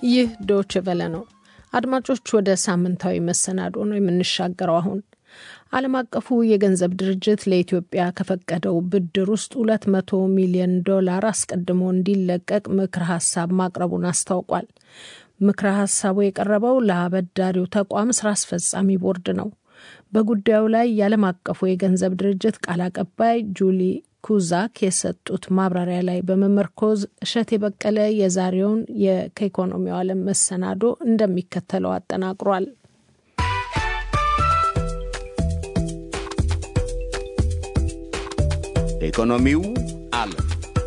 ይህ ዶች ቨለ ነው። አድማጮች፣ ወደ ሳምንታዊ መሰናዶ ነው የምንሻገረው። አሁን ዓለም አቀፉ የገንዘብ ድርጅት ለኢትዮጵያ ከፈቀደው ብድር ውስጥ ሁለት መቶ ሚሊዮን ዶላር አስቀድሞ እንዲለቀቅ ምክረ ሀሳብ ማቅረቡን አስታውቋል። ምክረ ሀሳቡ የቀረበው ለአበዳሪው ተቋም ስራ አስፈጻሚ ቦርድ ነው። በጉዳዩ ላይ የዓለም አቀፉ የገንዘብ ድርጅት ቃል አቀባይ ጁሊ ኩዛክ የሰጡት ማብራሪያ ላይ በመመርኮዝ እሸት የበቀለ የዛሬውን ከኢኮኖሚው ዓለም መሰናዶ እንደሚከተለው አጠናቅሯል። ኢኮኖሚው ዓለም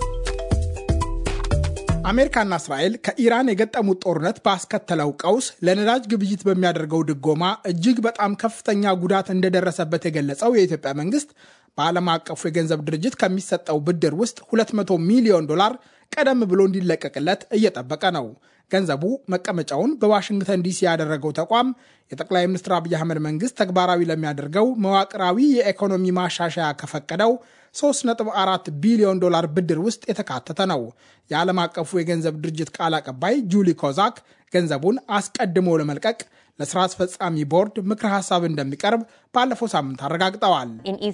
አሜሪካና እስራኤል ከኢራን የገጠሙት ጦርነት ባስከተለው ቀውስ ለነዳጅ ግብይት በሚያደርገው ድጎማ እጅግ በጣም ከፍተኛ ጉዳት እንደደረሰበት የገለጸው የኢትዮጵያ መንግስት በዓለም አቀፉ የገንዘብ ድርጅት ከሚሰጠው ብድር ውስጥ 200 ሚሊዮን ዶላር ቀደም ብሎ እንዲለቀቅለት እየጠበቀ ነው። ገንዘቡ መቀመጫውን በዋሽንግተን ዲሲ ያደረገው ተቋም የጠቅላይ ሚኒስትር አብይ አህመድ መንግስት ተግባራዊ ለሚያደርገው መዋቅራዊ የኢኮኖሚ ማሻሻያ ከፈቀደው 3.4 ቢሊዮን ዶላር ብድር ውስጥ የተካተተ ነው። የዓለም አቀፉ የገንዘብ ድርጅት ቃል አቀባይ ጁሊ ኮዛክ ገንዘቡን አስቀድሞ ለመልቀቅ ለስራ አስፈጻሚ ቦርድ ምክረ ሀሳብ እንደሚቀርብ ባለፈው ሳምንት አረጋግጠዋል።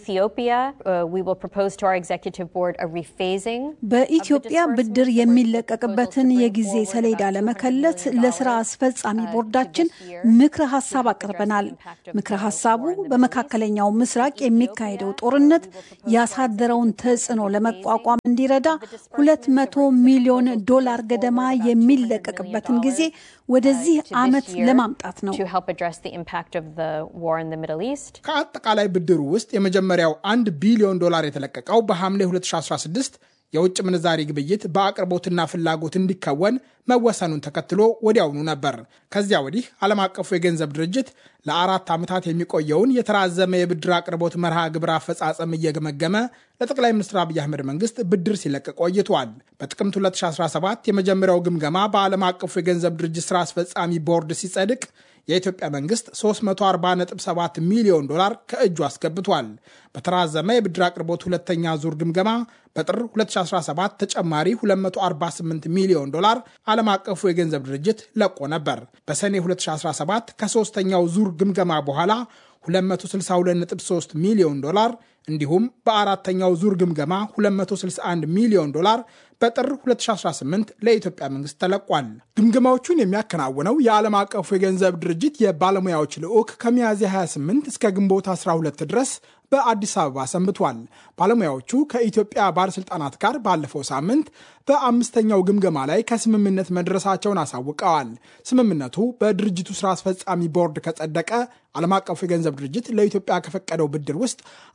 በኢትዮጵያ ብድር የሚለቀቅበትን የጊዜ ሰሌዳ ለመከለስ ለስራ አስፈጻሚ ቦርዳችን ምክረ ሀሳብ አቅርበናል። ምክረ ሀሳቡ በመካከለኛው ምስራቅ የሚካሄደው ጦርነት ያሳደረውን ተጽዕኖ ለመቋቋም እንዲረዳ 200 ሚሊዮን ዶላር ገደማ የሚለቀቅበትን ጊዜ ወደዚህ ዓመት ለማምጣት ነው። ከአጠቃላይ ብድሩ ውስጥ የመጀመሪያው አንድ ቢሊዮን ዶላር የተለቀቀው በሐምሌ 2016 የውጭ ምንዛሪ ግብይት በአቅርቦትና ፍላጎት እንዲከወን መወሰኑን ተከትሎ ወዲያውኑ ነበር። ከዚያ ወዲህ ዓለም አቀፉ የገንዘብ ድርጅት ለአራት ዓመታት የሚቆየውን የተራዘመ የብድር አቅርቦት መርሃ ግብር አፈጻጸም እየገመገመ ለጠቅላይ ሚኒስትር አብይ አህመድ መንግስት ብድር ሲለቅ ቆይቷል። በጥቅምት 2017 የመጀመሪያው ግምገማ በዓለም አቀፉ የገንዘብ ድርጅት ስራ አስፈጻሚ ቦርድ ሲጸድቅ የኢትዮጵያ መንግስት 347 ሚሊዮን ዶላር ከእጁ አስገብቷል። በተራዘመ የብድር አቅርቦት ሁለተኛ ዙር ግምገማ በጥር 2017 ተጨማሪ 248 ሚሊዮን ዶላር ዓለም አቀፉ የገንዘብ ድርጅት ለቆ ነበር። በሰኔ 2017 ከሶስተኛው ዙር ግምገማ በኋላ 262.3 ሚሊዮን ዶላር እንዲሁም በአራተኛው ዙር ግምገማ 261 ሚሊዮን ዶላር በጥር 2018 ለኢትዮጵያ መንግስት ተለቋል። ግምገማዎቹን የሚያከናውነው የዓለም አቀፉ የገንዘብ ድርጅት የባለሙያዎች ልዑክ ከሚያዝያ 28 እስከ ግንቦት 12 ድረስ በአዲስ አበባ ሰንብቷል። ባለሙያዎቹ ከኢትዮጵያ ባለሥልጣናት ጋር ባለፈው ሳምንት በአምስተኛው ግምገማ ላይ ከስምምነት መድረሳቸውን አሳውቀዋል። ስምምነቱ በድርጅቱ ስራ አስፈጻሚ ቦርድ ከጸደቀ ዓለም አቀፉ የገንዘብ ድርጅት ለኢትዮጵያ ከፈቀደው ብድር ውስጥ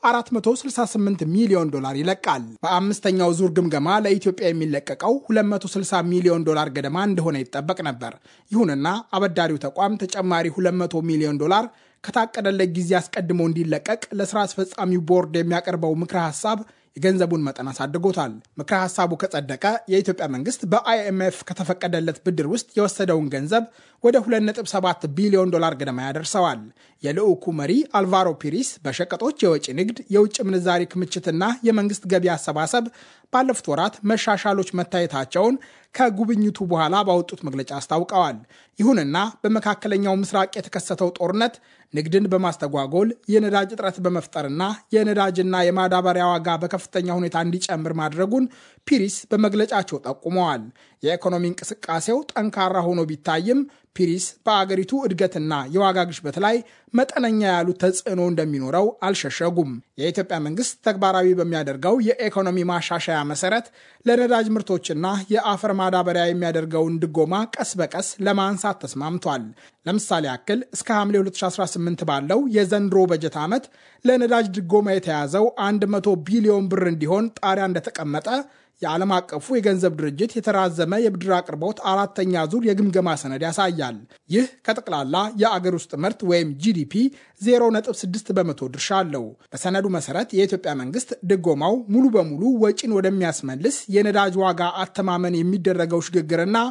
468 ሚሊዮን ዶላር ይለቃል። በአምስተኛው ዙር ግምገማ ለኢትዮጵያ የሚለቀቀው 260 ሚሊዮን ዶላር ገደማ እንደሆነ ይጠበቅ ነበር። ይሁንና አበዳሪው ተቋም ተጨማሪ 200 ሚሊዮን ዶላር ከታቀደለት ጊዜ አስቀድሞ እንዲለቀቅ ለስራ አስፈጻሚው ቦርድ የሚያቀርበው ምክረ ሀሳብ የገንዘቡን መጠን አሳድጎታል። ምክረ ሀሳቡ ከጸደቀ የኢትዮጵያ መንግስት በአይኤምኤፍ ከተፈቀደለት ብድር ውስጥ የወሰደውን ገንዘብ ወደ 2.7 ቢሊዮን ዶላር ገደማ ያደርሰዋል። የልዑኩ መሪ አልቫሮ ፒሪስ በሸቀጦች የወጪ ንግድ፣ የውጭ ምንዛሪ ክምችትና የመንግስት ገቢ አሰባሰብ ባለፉት ወራት መሻሻሎች መታየታቸውን ከጉብኝቱ በኋላ ባወጡት መግለጫ አስታውቀዋል። ይሁንና በመካከለኛው ምስራቅ የተከሰተው ጦርነት ንግድን በማስተጓጎል የነዳጅ እጥረት በመፍጠርና የነዳጅና የማዳበሪያ ዋጋ በከፍተኛ ሁኔታ እንዲጨምር ማድረጉን ፒሪስ በመግለጫቸው ጠቁመዋል። የኢኮኖሚ እንቅስቃሴው ጠንካራ ሆኖ ቢታይም ፒሪስ በአገሪቱ እድገትና የዋጋ ግሽበት ላይ መጠነኛ ያሉት ተጽዕኖ እንደሚኖረው አልሸሸጉም። የኢትዮጵያ መንግስት ተግባራዊ በሚያደርገው የኢኮኖሚ ማሻሻያ መሰረት ለነዳጅ ምርቶችና የአፈር ማዳበሪያ የሚያደርገውን ድጎማ ቀስ በቀስ ለማንሳት ተስማምቷል። ለምሳሌ ያክል እስከ ሐምሌ 2018 ባለው የዘንድሮ በጀት ዓመት ለነዳጅ ድጎማ የተያዘው 100 ቢሊዮን ብር እንዲሆን ጣሪያ እንደተቀመጠ የዓለም አቀፉ የገንዘብ ድርጅት የተራዘመ የብድር አቅርቦት አራተኛ ዙር የግምገማ ሰነድ ያሳያል። ይህ ከጠቅላላ የአገር ውስጥ ምርት ወይም ጂዲፒ 0.6 በመቶ ድርሻ አለው። በሰነዱ መሰረት የኢትዮጵያ መንግስት ድጎማው ሙሉ በሙሉ ወጪን ወደሚያስመልስ የነዳጅ ዋጋ አተማመን የሚደረገው ሽግግርና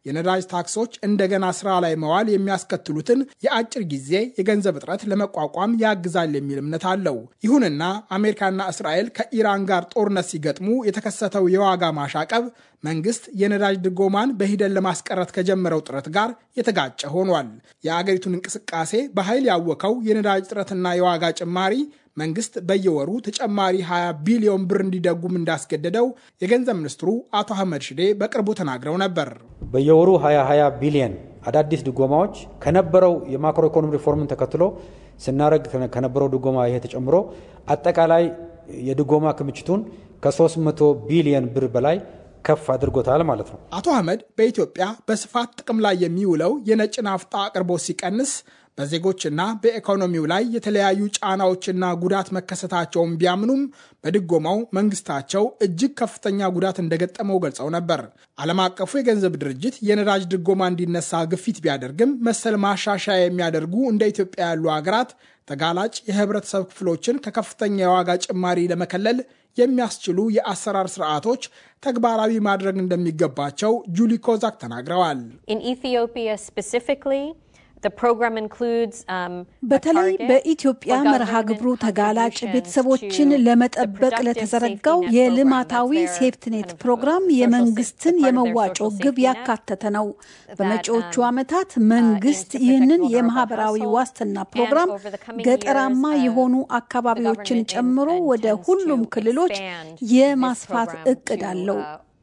የነዳጅ ታክሶች እንደገና ስራ ላይ መዋል የሚያስከትሉትን የአጭር ጊዜ የገንዘብ እጥረት ለመቋቋም ያግዛል የሚል እምነት አለው። ይሁንና አሜሪካና እስራኤል ከኢራን ጋር ጦርነት ሲገጥሙ የተከሰተው የዋጋ ማሻቀብ መንግስት የነዳጅ ድጎማን በሂደት ለማስቀረት ከጀመረው ጥረት ጋር የተጋጨ ሆኗል። የአገሪቱን እንቅስቃሴ በኃይል ያወከው የነዳጅ እጥረትና የዋጋ ጭማሪ መንግስት በየወሩ ተጨማሪ 20 ቢሊዮን ብር እንዲደጉም እንዳስገደደው የገንዘብ ሚኒስትሩ አቶ አህመድ ሽዴ በቅርቡ ተናግረው ነበር። በየወሩ 20 20 ቢሊዮን አዳዲስ ድጎማዎች ከነበረው የማክሮ ኢኮኖሚ ሪፎርምን ተከትሎ ስናደርግ ከነበረው ድጎማ ይሄ ተጨምሮ አጠቃላይ የድጎማ ክምችቱን ከ300 ቢሊዮን ብር በላይ ከፍ አድርጎታል ማለት ነው። አቶ አህመድ በኢትዮጵያ በስፋት ጥቅም ላይ የሚውለው የነጭ ናፍጣ አቅርቦት ሲቀንስ በዜጎችና በኢኮኖሚው ላይ የተለያዩ ጫናዎችና ጉዳት መከሰታቸውን ቢያምኑም በድጎማው መንግስታቸው እጅግ ከፍተኛ ጉዳት እንደገጠመው ገልጸው ነበር። ዓለም አቀፉ የገንዘብ ድርጅት የነዳጅ ድጎማ እንዲነሳ ግፊት ቢያደርግም መሰል ማሻሻያ የሚያደርጉ እንደ ኢትዮጵያ ያሉ ሀገራት ተጋላጭ የህብረተሰብ ክፍሎችን ከከፍተኛ የዋጋ ጭማሪ ለመከለል የሚያስችሉ የአሰራር ስርዓቶች ተግባራዊ ማድረግ እንደሚገባቸው ጁሊ ኮዛክ ተናግረዋል። በተለይ በኢትዮጵያ መርሃ ግብሩ ተጋላጭ ቤተሰቦችን ለመጠበቅ ለተዘረጋው የልማታዊ ሴፍትኔት ፕሮግራም የመንግስትን የመዋጮ ግብ ያካተተ ነው። በመጪዎቹ ዓመታት መንግስት ይህንን የማህበራዊ ዋስትና ፕሮግራም ገጠራማ የሆኑ አካባቢዎችን ጨምሮ ወደ ሁሉም ክልሎች የማስፋት እቅድ አለው።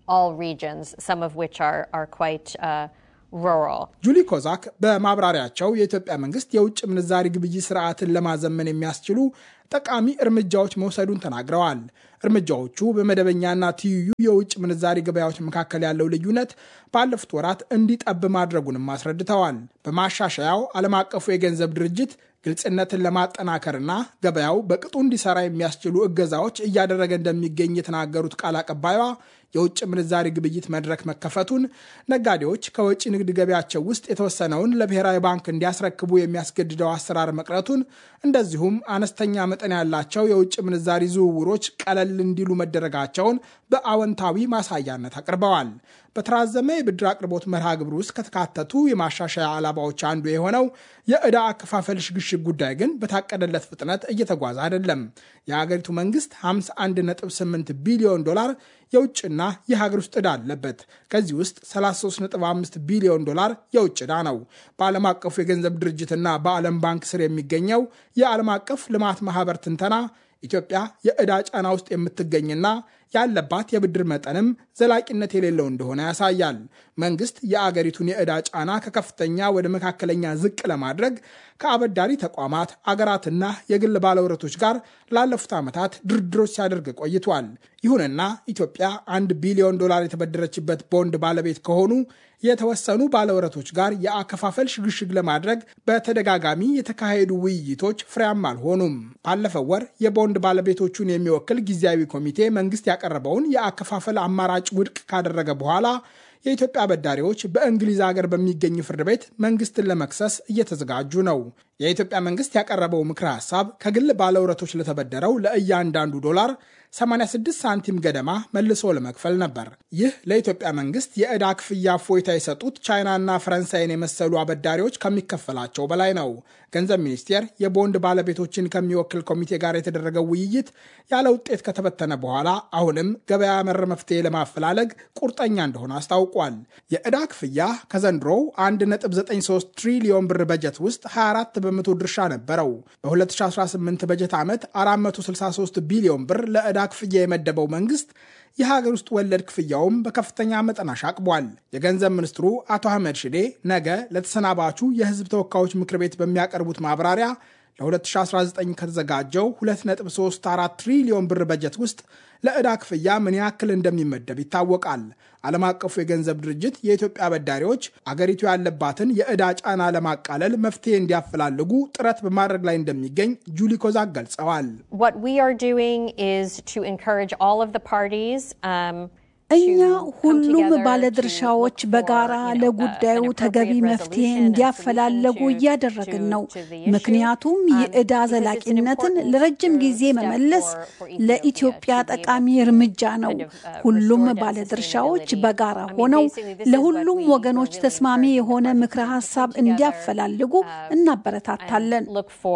ጁሊ ኮዛክ በማብራሪያቸው የኢትዮጵያ መንግስት የውጭ ምንዛሪ ግብይት ስርዓትን ለማዘመን የሚያስችሉ ጠቃሚ እርምጃዎች መውሰዱን ተናግረዋል። እርምጃዎቹ በመደበኛና ትይዩ የውጭ ምንዛሪ ገበያዎች መካከል ያለው ልዩነት ባለፉት ወራት እንዲጠብ ማድረጉንም አስረድተዋል። በማሻሻያው ዓለም አቀፉ የገንዘብ ድርጅት ግልጽነትን ለማጠናከርና ገበያው በቅጡ እንዲሰራ የሚያስችሉ እገዛዎች እያደረገ እንደሚገኝ የተናገሩት ቃል አቀባይዋ የውጭ ምንዛሪ ግብይት መድረክ መከፈቱን፣ ነጋዴዎች ከወጪ ንግድ ገበያቸው ውስጥ የተወሰነውን ለብሔራዊ ባንክ እንዲያስረክቡ የሚያስገድደው አሰራር መቅረቱን፣ እንደዚሁም አነስተኛ መጠን ያላቸው የውጭ ምንዛሪ ዝውውሮች ቀለል እንዲሉ መደረጋቸውን በአዎንታዊ ማሳያነት አቅርበዋል። በተራዘመ የብድር አቅርቦት መርሃ ግብር ውስጥ ከተካተቱ የማሻሻያ ዓላማዎች አንዱ የሆነው የዕዳ አከፋፈል ሽግሽግ ጉዳይ ግን በታቀደለት ፍጥነት እየተጓዘ አይደለም። የሀገሪቱ መንግስት 51.8 ቢሊዮን ዶላር የውጭና የሀገር ውስጥ ዕዳ አለበት። ከዚህ ውስጥ 33.5 ቢሊዮን ዶላር የውጭ ዕዳ ነው። በዓለም አቀፉ የገንዘብ ድርጅትና በዓለም ባንክ ስር የሚገኘው የዓለም አቀፍ ልማት ማህበር ትንተና ኢትዮጵያ የዕዳ ጫና ውስጥ የምትገኝና ያለባት የብድር መጠንም ዘላቂነት የሌለው እንደሆነ ያሳያል። መንግስት የአገሪቱን የዕዳ ጫና ከከፍተኛ ወደ መካከለኛ ዝቅ ለማድረግ ከአበዳሪ ተቋማት አገራትና የግል ባለውረቶች ጋር ላለፉት ዓመታት ድርድሮች ሲያደርግ ቆይቷል። ይሁንና ኢትዮጵያ አንድ ቢሊዮን ዶላር የተበደረችበት ቦንድ ባለቤት ከሆኑ የተወሰኑ ባለውረቶች ጋር የአከፋፈል ሽግሽግ ለማድረግ በተደጋጋሚ የተካሄዱ ውይይቶች ፍሬያማ አልሆኑም። ባለፈው ወር የቦንድ ባለቤቶቹን የሚወክል ጊዜያዊ ኮሚቴ መንግስት ያቀረበውን የአከፋፈል አማራጭ ውድቅ ካደረገ በኋላ የኢትዮጵያ አበዳሪዎች በእንግሊዝ ሀገር በሚገኝ ፍርድ ቤት መንግስትን ለመክሰስ እየተዘጋጁ ነው። የኢትዮጵያ መንግስት ያቀረበው ምክረ ሀሳብ ከግል ባለውረቶች ለተበደረው ለእያንዳንዱ ዶላር 86 ሳንቲም ገደማ መልሶ ለመክፈል ነበር። ይህ ለኢትዮጵያ መንግስት የዕዳ ክፍያ እፎይታ የሰጡት ቻይናና ፈረንሳይን የመሰሉ አበዳሪዎች ከሚከፈላቸው በላይ ነው። ገንዘብ ሚኒስቴር የቦንድ ባለቤቶችን ከሚወክል ኮሚቴ ጋር የተደረገው ውይይት ያለ ውጤት ከተበተነ በኋላ አሁንም ገበያ መር መፍትሄ ለማፈላለግ ቁርጠኛ እንደሆነ አስታውቋል። የዕዳ ክፍያ ከዘንድሮው 1.93 ትሪሊዮን ብር በጀት ውስጥ 24 በመቶ ድርሻ ነበረው። በ2018 በጀት ዓመት 463 ቢሊዮን ብር ለዕዳ ክፍያ የመደበው መንግስት የሀገር ውስጥ ወለድ ክፍያውም በከፍተኛ መጠን አሻቅቧል። የገንዘብ ሚኒስትሩ አቶ አህመድ ሽዴ ነገ ለተሰናባቹ የህዝብ ተወካዮች ምክር ቤት በሚያቀርቡት ማብራሪያ ለ2019 ከተዘጋጀው 2.34 ትሪሊዮን ብር በጀት ውስጥ ለዕዳ ክፍያ ምን ያክል እንደሚመደብ ይታወቃል። ዓለም አቀፉ የገንዘብ ድርጅት የኢትዮጵያ አበዳሪዎች አገሪቱ ያለባትን የዕዳ ጫና ለማቃለል መፍትሄ እንዲያፈላልጉ ጥረት በማድረግ ላይ እንደሚገኝ ጁሊ ኮዛክ ገልጸዋል። እኛ ሁሉም ባለድርሻዎች በጋራ ለጉዳዩ ተገቢ መፍትሄ እንዲያፈላለጉ እያደረግን ነው። ምክንያቱም የዕዳ ዘላቂነትን ለረጅም ጊዜ መመለስ ለኢትዮጵያ ጠቃሚ እርምጃ ነው። ሁሉም ባለድርሻዎች በጋራ ሆነው ለሁሉም ወገኖች ተስማሚ የሆነ ምክረ ሀሳብ እንዲያፈላልጉ እናበረታታለን።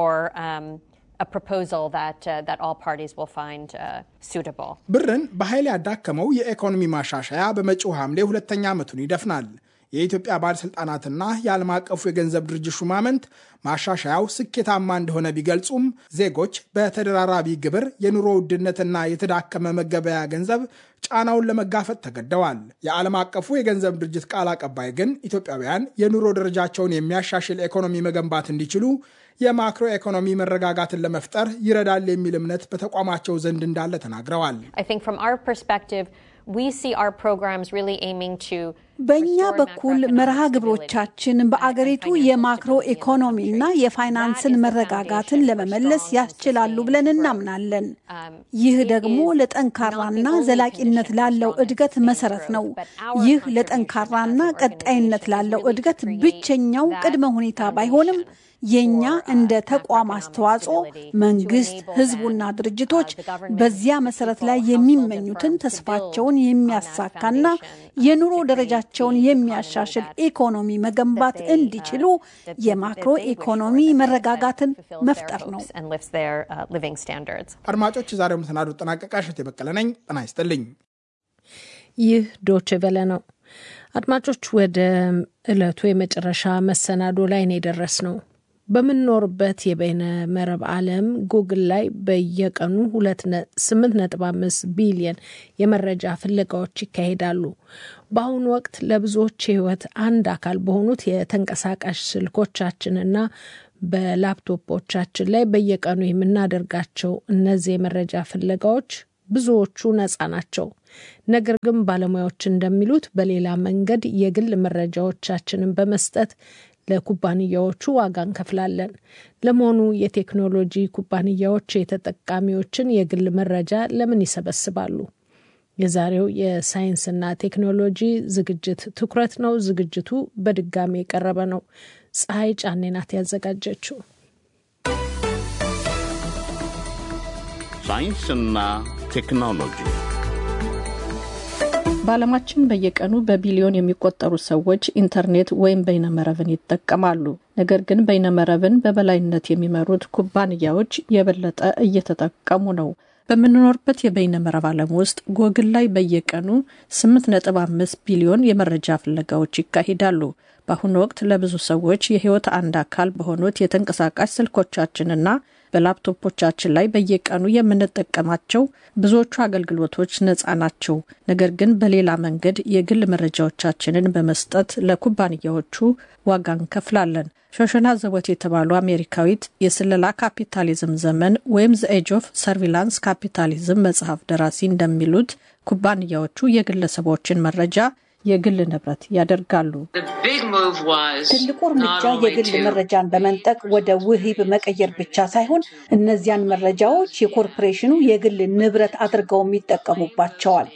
ብርን በኃይል ያዳከመው የኢኮኖሚ ማሻሻያ በመጪው ሐምሌ ሁለተኛ ዓመቱን ይደፍናል። የኢትዮጵያ ባለሥልጣናትና የዓለም አቀፉ የገንዘብ ድርጅት ሹማምንት ማሻሻያው ስኬታማ እንደሆነ ቢገልጹም ዜጎች በተደራራቢ ግብር፣ የኑሮ ውድነትና የተዳከመ መገበያ ገንዘብ ጫናውን ለመጋፈጥ ተገደዋል። የዓለም አቀፉ የገንዘብ ድርጅት ቃል አቀባይ ግን ኢትዮጵያውያን የኑሮ ደረጃቸውን የሚያሻሽል ኢኮኖሚ መገንባት እንዲችሉ የማክሮ ኢኮኖሚ መረጋጋትን ለመፍጠር ይረዳል የሚል እምነት በተቋማቸው ዘንድ እንዳለ ተናግረዋል። በእኛ በኩል መርሃ ግብሮቻችን በአገሪቱ የማክሮ ኢኮኖሚና የፋይናንስን መረጋጋትን ለመመለስ ያስችላሉ ብለን እናምናለን። ይህ ደግሞ ለጠንካራና ዘላቂነት ላለው እድገት መሰረት ነው። ይህ ለጠንካራና ቀጣይነት ላለው እድገት ብቸኛው ቅድመ ሁኔታ ባይሆንም የኛ እንደ ተቋም አስተዋጽኦ መንግስት፣ ህዝቡና ድርጅቶች በዚያ መሰረት ላይ የሚመኙትን ተስፋቸውን የሚያሳካና የኑሮ ደረጃቸውን የሚያሻሽል ኢኮኖሚ መገንባት እንዲችሉ የማክሮ ኢኮኖሚ መረጋጋትን መፍጠር ነው። አድማጮች፣ የዛሬው መሰናዶ ጠናቀቃ። እሸቴ በቀለ ነኝ። ጤና ይስጥልኝ። ይህ ዶቼ ቬለ ነው። አድማጮች፣ ወደ ዕለቱ የመጨረሻ መሰናዶ ላይ ነው የደረስ ነው። በምንኖርበት የበይነ መረብ ዓለም ጉግል ላይ በየቀኑ 8.5 ቢሊየን የመረጃ ፍለጋዎች ይካሄዳሉ። በአሁኑ ወቅት ለብዙዎች የህይወት አንድ አካል በሆኑት የተንቀሳቃሽ ስልኮቻችንና በላፕቶፖቻችን ላይ በየቀኑ የምናደርጋቸው እነዚህ የመረጃ ፍለጋዎች ብዙዎቹ ነፃ ናቸው። ነገር ግን ባለሙያዎች እንደሚሉት በሌላ መንገድ የግል መረጃዎቻችንን በመስጠት ለኩባንያዎቹ ዋጋ እንከፍላለን። ለመሆኑ የቴክኖሎጂ ኩባንያዎች የተጠቃሚዎችን የግል መረጃ ለምን ይሰበስባሉ? የዛሬው የሳይንስና ቴክኖሎጂ ዝግጅት ትኩረት ነው። ዝግጅቱ በድጋሚ የቀረበ ነው። ፀሐይ ጫኔ ናት ያዘጋጀችው። ሳይንስና ቴክኖሎጂ በዓለማችን በየቀኑ በቢሊዮን የሚቆጠሩ ሰዎች ኢንተርኔት ወይም በይነመረብን ይጠቀማሉ። ነገር ግን በይነመረብን በበላይነት የሚመሩት ኩባንያዎች የበለጠ እየተጠቀሙ ነው። በምንኖርበት የበይነመረብ ዓለም ውስጥ ጎግል ላይ በየቀኑ 8.5 ቢሊዮን የመረጃ ፍለጋዎች ይካሄዳሉ። በአሁኑ ወቅት ለብዙ ሰዎች የሕይወት አንድ አካል በሆኑት የተንቀሳቃሽ ስልኮቻችንና በላፕቶፖቻችን ላይ በየቀኑ የምንጠቀማቸው ብዙዎቹ አገልግሎቶች ነፃ ናቸው። ነገር ግን በሌላ መንገድ የግል መረጃዎቻችንን በመስጠት ለኩባንያዎቹ ዋጋ እንከፍላለን። ሾሸና ዘቦት የተባሉ አሜሪካዊት የስለላ ካፒታሊዝም ዘመን ወይም ዘ ኤጅ ኦፍ ሰርቪላንስ ካፒታሊዝም መጽሐፍ ደራሲ እንደሚሉት ኩባንያዎቹ የግለሰቦችን መረጃ የግል ንብረት ያደርጋሉ። ትልቁ እርምጃ የግል መረጃን በመንጠቅ ወደ ውሂብ መቀየር ብቻ ሳይሆን እነዚያን መረጃዎች የኮርፖሬሽኑ የግል ንብረት አድርገውም ይጠቀሙባቸዋል።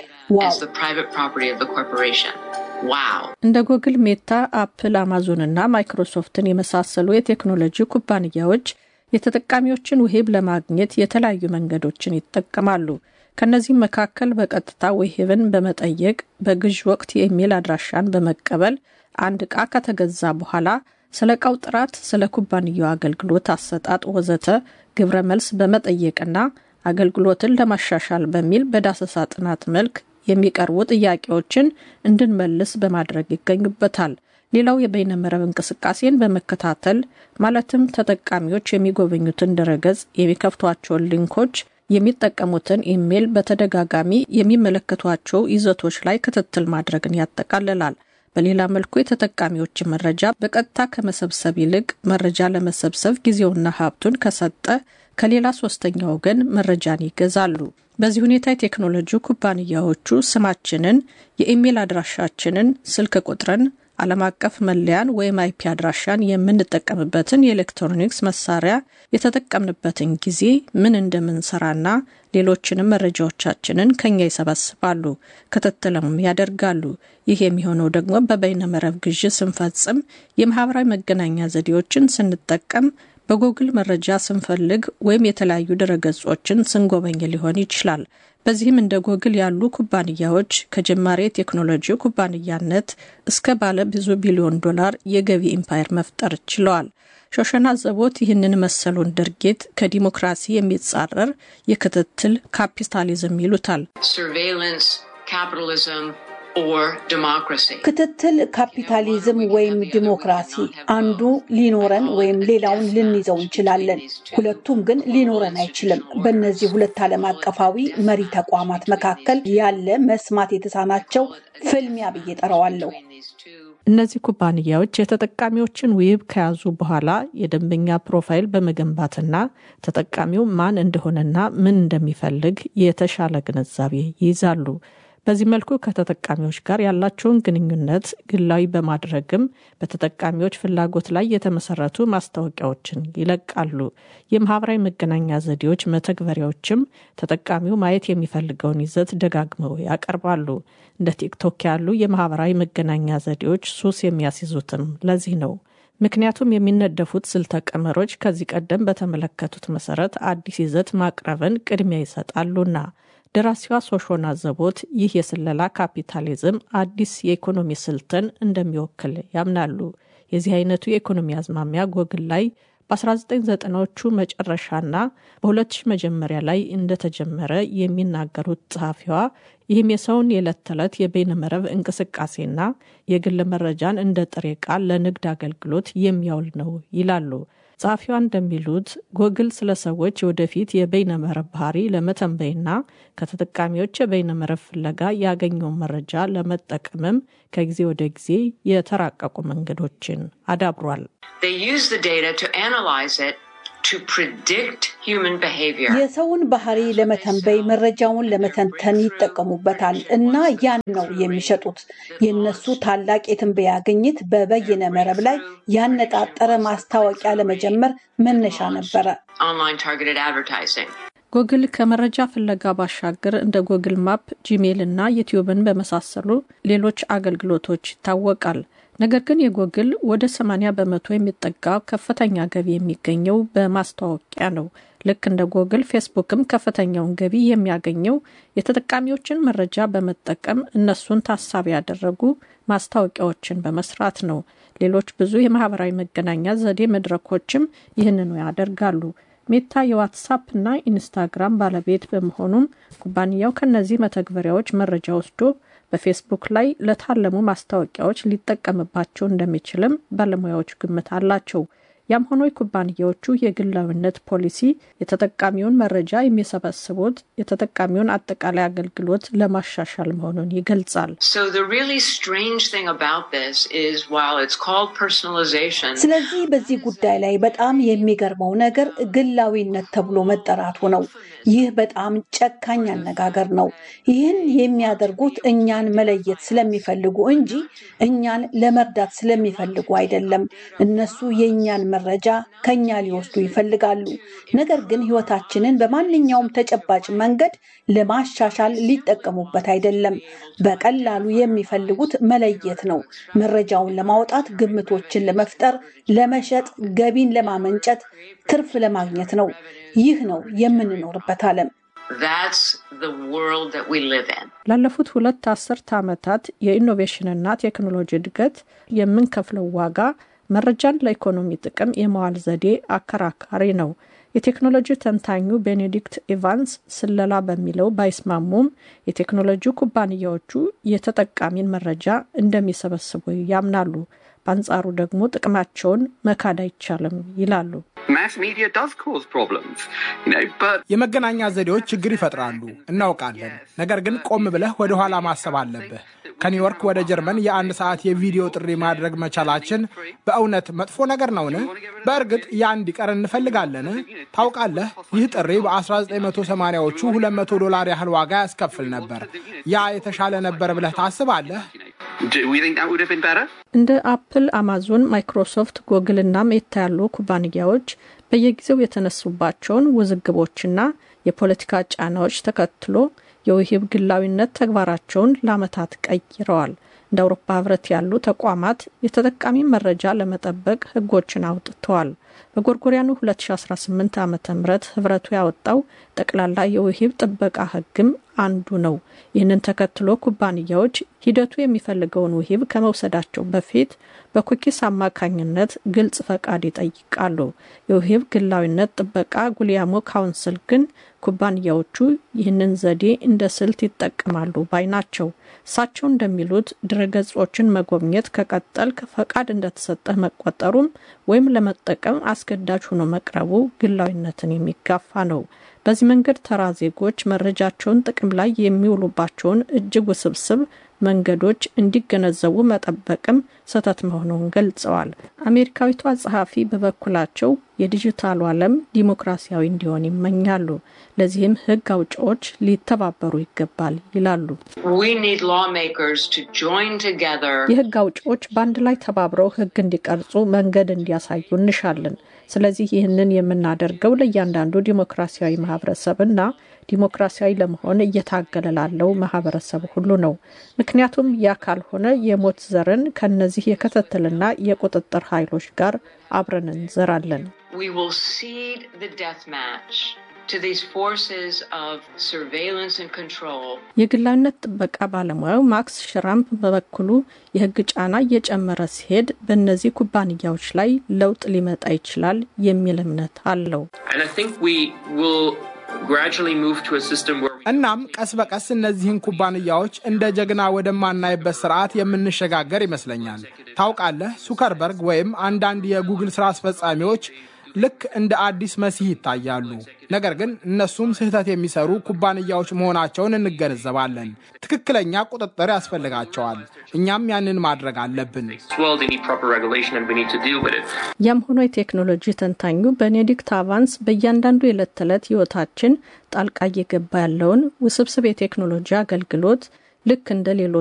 ዋው! እንደ ጉግል፣ ሜታ፣ አፕል፣ አማዞን እና ማይክሮሶፍትን የመሳሰሉ የቴክኖሎጂ ኩባንያዎች የተጠቃሚዎችን ውሂብ ለማግኘት የተለያዩ መንገዶችን ይጠቀማሉ። ከነዚህም መካከል በቀጥታ ውሂብን በመጠየቅ በግዥ ወቅት የኢሜል አድራሻን በመቀበል አንድ ዕቃ ከተገዛ በኋላ ስለ ዕቃው ጥራት፣ ስለ ኩባንያው አገልግሎት አሰጣጥ ወዘተ ግብረ መልስ በመጠየቅና አገልግሎትን ለማሻሻል በሚል በዳሰሳ ጥናት መልክ የሚቀርቡ ጥያቄዎችን እንድንመልስ በማድረግ ይገኙበታል። ሌላው የበይነመረብ እንቅስቃሴን በመከታተል ማለትም ተጠቃሚዎች የሚጎበኙትን ድረገጽ፣ የሚከፍቷቸውን ሊንኮች የሚጠቀሙትን ኢሜይል በተደጋጋሚ የሚመለከቷቸው ይዘቶች ላይ ክትትል ማድረግን ያጠቃልላል። በሌላ መልኩ የተጠቃሚዎችን መረጃ በቀጥታ ከመሰብሰብ ይልቅ መረጃ ለመሰብሰብ ጊዜውና ሀብቱን ከሰጠ ከሌላ ሶስተኛ ወገን መረጃን ይገዛሉ። በዚህ ሁኔታ የቴክኖሎጂ ኩባንያዎቹ ስማችንን፣ የኢሜይል አድራሻችንን፣ ስልክ ቁጥርን፣ ዓለም አቀፍ መለያን ወይም አይፒ አድራሻን የምንጠቀምበትን የኤሌክትሮኒክስ መሳሪያ የተጠቀምንበትን ጊዜ ምን እንደምንሰራና ሌሎችንም መረጃዎቻችንን ከኛ ይሰበስባሉ፣ ክትትልም ያደርጋሉ። ይህ የሚሆነው ደግሞ በበይነመረብ ግዥ ስንፈጽም፣ የማህበራዊ መገናኛ ዘዴዎችን ስንጠቀም፣ በጉግል መረጃ ስንፈልግ ወይም የተለያዩ ድረገጾችን ስንጎበኝ ሊሆን ይችላል። በዚህም እንደ ጎግል ያሉ ኩባንያዎች ከጀማሪ የቴክኖሎጂ ኩባንያነት እስከ ባለ ብዙ ቢሊዮን ዶላር የገቢ ኢምፓየር መፍጠር ችለዋል። ሾሸና ዘቦት ይህንን መሰሉን ድርጊት ከዲሞክራሲ የሚጻረር የክትትል ካፒታሊዝም ይሉታል። ክትትል ካፒታሊዝም ወይም ዲሞክራሲ አንዱ ሊኖረን ወይም ሌላውን ልንይዘው እንችላለን። ሁለቱም ግን ሊኖረን አይችልም። በእነዚህ ሁለት ዓለም አቀፋዊ መሪ ተቋማት መካከል ያለ መስማት የተሳናቸው ፍልሚያ ብዬ ጠራዋለሁ። እነዚህ ኩባንያዎች የተጠቃሚዎችን ውይብ ከያዙ በኋላ የደንበኛ ፕሮፋይል በመገንባትና ተጠቃሚው ማን እንደሆነና ምን እንደሚፈልግ የተሻለ ግንዛቤ ይይዛሉ። በዚህ መልኩ ከተጠቃሚዎች ጋር ያላቸውን ግንኙነት ግላዊ በማድረግም በተጠቃሚዎች ፍላጎት ላይ የተመሰረቱ ማስታወቂያዎችን ይለቃሉ። የማህበራዊ መገናኛ ዘዴዎች መተግበሪያዎችም ተጠቃሚው ማየት የሚፈልገውን ይዘት ደጋግመው ያቀርባሉ። እንደ ቲክቶክ ያሉ የማህበራዊ መገናኛ ዘዴዎች ሱስ የሚያስይዙትም ለዚህ ነው። ምክንያቱም የሚነደፉት ስልተ ቀመሮች ከዚህ ቀደም በተመለከቱት መሰረት አዲስ ይዘት ማቅረብን ቅድሚያ ይሰጣሉና። ደራሲዋ ሶሾና ዘቦት ይህ የስለላ ካፒታሊዝም አዲስ የኢኮኖሚ ስልትን እንደሚወክል ያምናሉ። የዚህ አይነቱ የኢኮኖሚ አዝማሚያ ጎግል ላይ በ1990ዎቹ መጨረሻና በ2000 መጀመሪያ ላይ እንደተጀመረ የሚናገሩት ጸሐፊዋ ይህም የሰውን የዕለት ተዕለት የበይነመረብ እንቅስቃሴና የግል መረጃን እንደ ጥሬ ቃል ለንግድ አገልግሎት የሚያውል ነው ይላሉ። ጸሐፊዋ እንደሚሉት ጎግል ስለ ሰዎች የወደፊት የበይነመረብ ባህሪ ለመተንበይና ከተጠቃሚዎች የበይነመረብ ፍለጋ ያገኘውን መረጃ ለመጠቀምም ከጊዜ ወደ ጊዜ የተራቀቁ መንገዶችን አዳብሯል። የሰውን ባህሪ ለመተንበይ መረጃውን ለመተንተን ይጠቀሙበታል እና ያን ነው የሚሸጡት። የነሱ ታላቅ የትንበያ ግኝት በበይነ መረብ ላይ ያነጣጠረ ማስታወቂያ ለመጀመር መነሻ ነበረ። ጎግል ከመረጃ ፍለጋ ባሻገር እንደ ጎግል ማፕ፣ ጂሜል እና ዩቲዩብን በመሳሰሉ ሌሎች አገልግሎቶች ይታወቃል። ነገር ግን የጎግል ወደ 80 በመቶ የሚጠጋ ከፍተኛ ገቢ የሚገኘው በማስታወቂያ ነው። ልክ እንደ ጎግል ፌስቡክም ከፍተኛውን ገቢ የሚያገኘው የተጠቃሚዎችን መረጃ በመጠቀም እነሱን ታሳቢ ያደረጉ ማስታወቂያዎችን በመስራት ነው። ሌሎች ብዙ የማህበራዊ መገናኛ ዘዴ መድረኮችም ይህንኑ ያደርጋሉ። ሜታ የዋትሳፕ እና ኢንስታግራም ባለቤት በመሆኑም ኩባንያው ከነዚህ መተግበሪያዎች መረጃ ወስዶ በፌስቡክ ላይ ለታለሙ ማስታወቂያዎች ሊጠቀምባቸው እንደሚችልም ባለሙያዎች ግምት አላቸው። ያም ሆኖ የኩባንያዎቹ የግላዊነት ፖሊሲ የተጠቃሚውን መረጃ የሚሰበስቡት የተጠቃሚውን አጠቃላይ አገልግሎት ለማሻሻል መሆኑን ይገልጻል። ስለዚህ በዚህ ጉዳይ ላይ በጣም የሚገርመው ነገር ግላዊነት ተብሎ መጠራቱ ነው። ይህ በጣም ጨካኝ አነጋገር ነው። ይህን የሚያደርጉት እኛን መለየት ስለሚፈልጉ እንጂ እኛን ለመርዳት ስለሚፈልጉ አይደለም። እነሱ የእኛን መረጃ ከኛ ሊወስዱ ይፈልጋሉ። ነገር ግን ሕይወታችንን በማንኛውም ተጨባጭ መንገድ ለማሻሻል ሊጠቀሙበት አይደለም። በቀላሉ የሚፈልጉት መለየት ነው። መረጃውን ለማውጣት፣ ግምቶችን ለመፍጠር፣ ለመሸጥ፣ ገቢን ለማመንጨት፣ ትርፍ ለማግኘት ነው። ይህ ነው የምንኖርበት ዓለም። ላለፉት ሁለት አስርት ዓመታት የኢኖቬሽንና ቴክኖሎጂ እድገት የምንከፍለው ዋጋ መረጃን ለኢኮኖሚ ጥቅም የመዋል ዘዴ አከራካሪ ነው። የቴክኖሎጂ ተንታኙ ቤኔዲክት ኢቫንስ ስለላ በሚለው ባይስማሙም የቴክኖሎጂ ኩባንያዎቹ የተጠቃሚን መረጃ እንደሚሰበስቡ ያምናሉ። በአንጻሩ ደግሞ ጥቅማቸውን መካድ አይቻልም ይላሉ። የመገናኛ ዘዴዎች ችግር ይፈጥራሉ እናውቃለን። ነገር ግን ቆም ብለህ ወደ ኋላ ማሰብ አለብህ። ከኒውዮርክ ወደ ጀርመን የአንድ ሰዓት የቪዲዮ ጥሪ ማድረግ መቻላችን በእውነት መጥፎ ነገር ነውን? በእርግጥ ያ እንዲቀር እንፈልጋለን። ታውቃለህ፣ ይህ ጥሪ በ1980ዎቹ 200 ዶላር ያህል ዋጋ ያስከፍል ነበር። ያ የተሻለ ነበር ብለህ ታስባለህ? እንደ አፕል፣ አማዞን፣ ማይክሮሶፍት፣ ጎግል እና ሜታ ያሉ ኩባንያዎች በየጊዜው የተነሱባቸውን ውዝግቦችና የፖለቲካ ጫናዎች ተከትሎ የውሂብ ግላዊነት ተግባራቸውን ለዓመታት ቀይረዋል። እንደ አውሮፓ ህብረት ያሉ ተቋማት የተጠቃሚ መረጃ ለመጠበቅ ህጎችን አውጥተዋል። በጎርጎሪያኑ 2018 ዓ ም ህብረቱ ያወጣው ጠቅላላ የውሂብ ጥበቃ ህግም አንዱ ነው። ይህንን ተከትሎ ኩባንያዎች ሂደቱ የሚፈልገውን ውሂብ ከመውሰዳቸው በፊት በኩኪስ አማካኝነት ግልጽ ፈቃድ ይጠይቃሉ። የውሂብ ግላዊነት ጥበቃ ጉሊያሞ ካውንስል ግን ኩባንያዎቹ ይህንን ዘዴ እንደ ስልት ይጠቀማሉ ባይ ናቸው። እሳቸው እንደሚሉት ድረገጾችን መጎብኘት ከቀጠልክ ፈቃድ እንደተሰጠህ መቆጠሩም ወይም ለመጠቀም አስገዳጅ ሆኖ መቅረቡ ግላዊነትን የሚጋፋ ነው። በዚህ መንገድ ተራ ዜጎች መረጃቸውን ጥቅም ላይ የሚውሉባቸውን እጅግ ውስብስብ መንገዶች እንዲገነዘቡ መጠበቅም ስህተት መሆኑን ገልጸዋል። አሜሪካዊቷ ጸሐፊ በበኩላቸው የዲጂታሉ ዓለም ዲሞክራሲያዊ እንዲሆን ይመኛሉ። ለዚህም ሕግ አውጪዎች ሊተባበሩ ይገባል ይላሉ። የሕግ አውጪዎች በአንድ ላይ ተባብረው ሕግ እንዲቀርጹ መንገድ እንዲያሳዩ እንሻለን። ስለዚህ ይህንን የምናደርገው ለእያንዳንዱ ዲሞክራሲያዊ ማህበረሰብና ዲሞክራሲያዊ ለመሆን እየታገለ ላለው ማህበረሰብ ሁሉ ነው። ምክንያቱም ያ ካልሆነ የሞት ዘርን ከነዚህ የክትትልና የቁጥጥር ኃይሎች ጋር አብረን እንዘራለን። የግላዊነት ጥበቃ ባለሙያው ማክስ ሽራምፕ በበኩሉ የህግ ጫና እየጨመረ ሲሄድ በእነዚህ ኩባንያዎች ላይ ለውጥ ሊመጣ ይችላል የሚል እምነት አለው። እናም ቀስ በቀስ እነዚህን ኩባንያዎች እንደ ጀግና ወደማናይበት ስርዓት የምንሸጋገር ይመስለኛል። ታውቃለህ፣ ሱከርበርግ ወይም አንዳንድ የጉግል ስራ አስፈጻሚዎች ልክ እንደ አዲስ መሲህ ይታያሉ። ነገር ግን እነሱም ስህተት የሚሰሩ ኩባንያዎች መሆናቸውን እንገነዘባለን። ትክክለኛ ቁጥጥር ያስፈልጋቸዋል። እኛም ያንን ማድረግ አለብን። ያም ሆኖ የቴክኖሎጂ ተንታኙ ቤኔዲክት አቫንስ በእያንዳንዱ የዕለት ተዕለት ህይወታችን ጣልቃ እየገባ ያለውን ውስብስብ የቴክኖሎጂ አገልግሎት ልክ እንደ ሌሎች